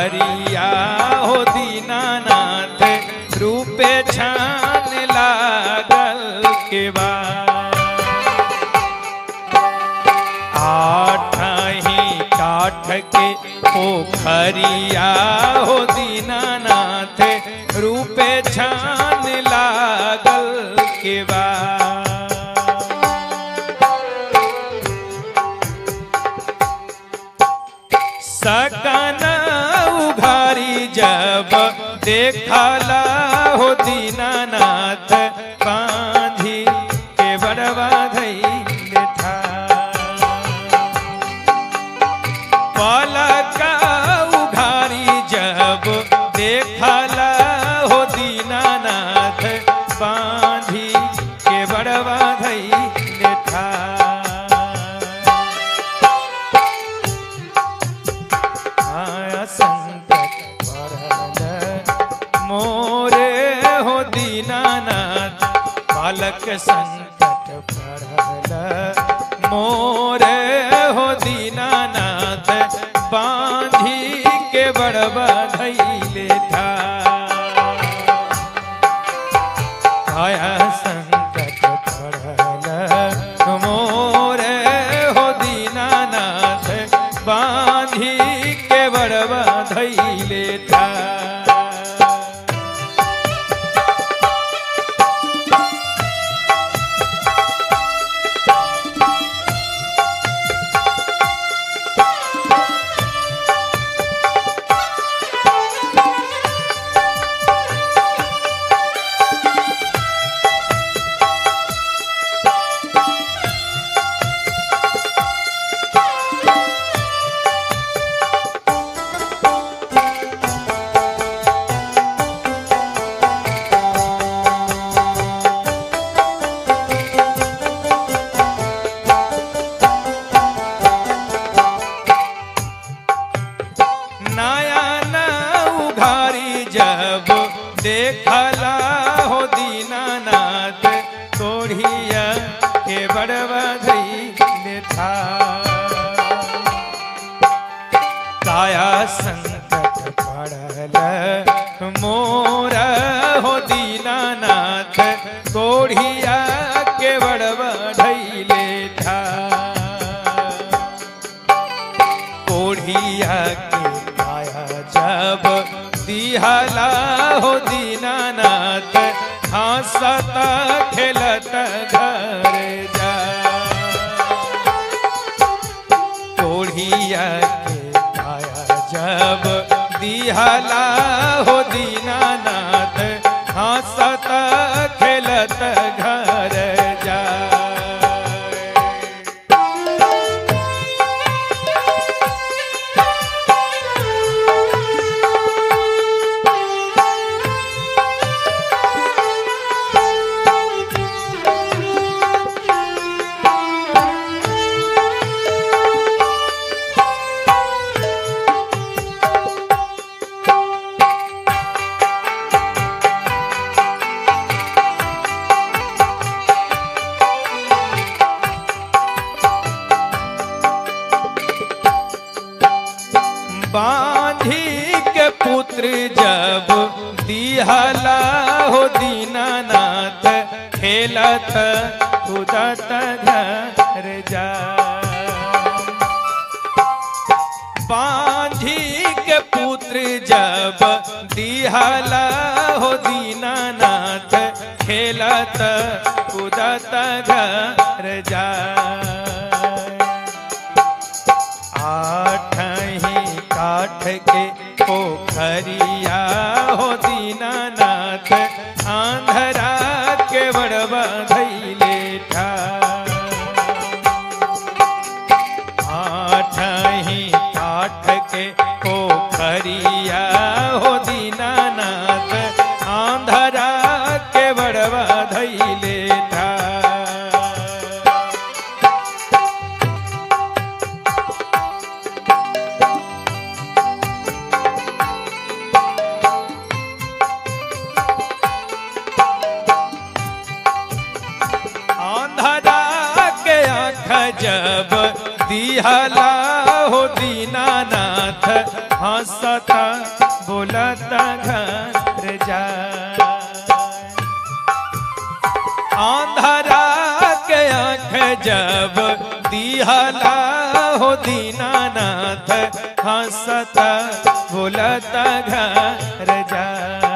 पोखरिया हो दीनानाथ रूपे छान लागल के बाद आठ ही काठ के पोखरिया हो दीनानाथ रूपे छान लागल के बाद सकन उघारी जब देखला हो दीनानाथ बांधी के बड़वा धैल था पलक उघारी जब देखला हो दीनानाथ बांधी के बड़वा धैल था आया संकट पड़ल मोरे हो दीनानाथ बालक संकट पड़ल मोरे हो दीनानाथ बांधी के बड़बा धैले था आया संकट पड़ल मोरे हो दीनानाथ बांधी के बड़बा धैले था नया न उघारी जब देखला हो दीनानाथ तोढ़िया के बड़वा धैल था काया संकट पड़ल मोरा हो दीनानाथ तोढ़िया के बड़वा धैले था कोढ़िया के पाया जब दिहला हो दीनानाथ हंसत खेलत घर जा कोढ़िया के पाया जब दिहला हो दीनानाथ हंसत खेलत घर जा बांधी के पुत्र जब दिहला हो दीनानाथ खेलत कूदत घर जा बांधी के पुत्र जब दिहला हो दीनानाथ खेलत कूदत घर जा आठ ही काठ के पोखरिया हो दीनानाथ आंधरा के बड़बा धैले ठा आठ ही काठ के पोखरिया हो दीनानाथ आंधरा के बड़बा धैले ठा आंधरा के आँख जब दिहला हो दी दीनानाथ हंसता बोलता घर जाए आंधरा के आंख जब दिहला हो दीनानाथ हंसता बोलता घर जा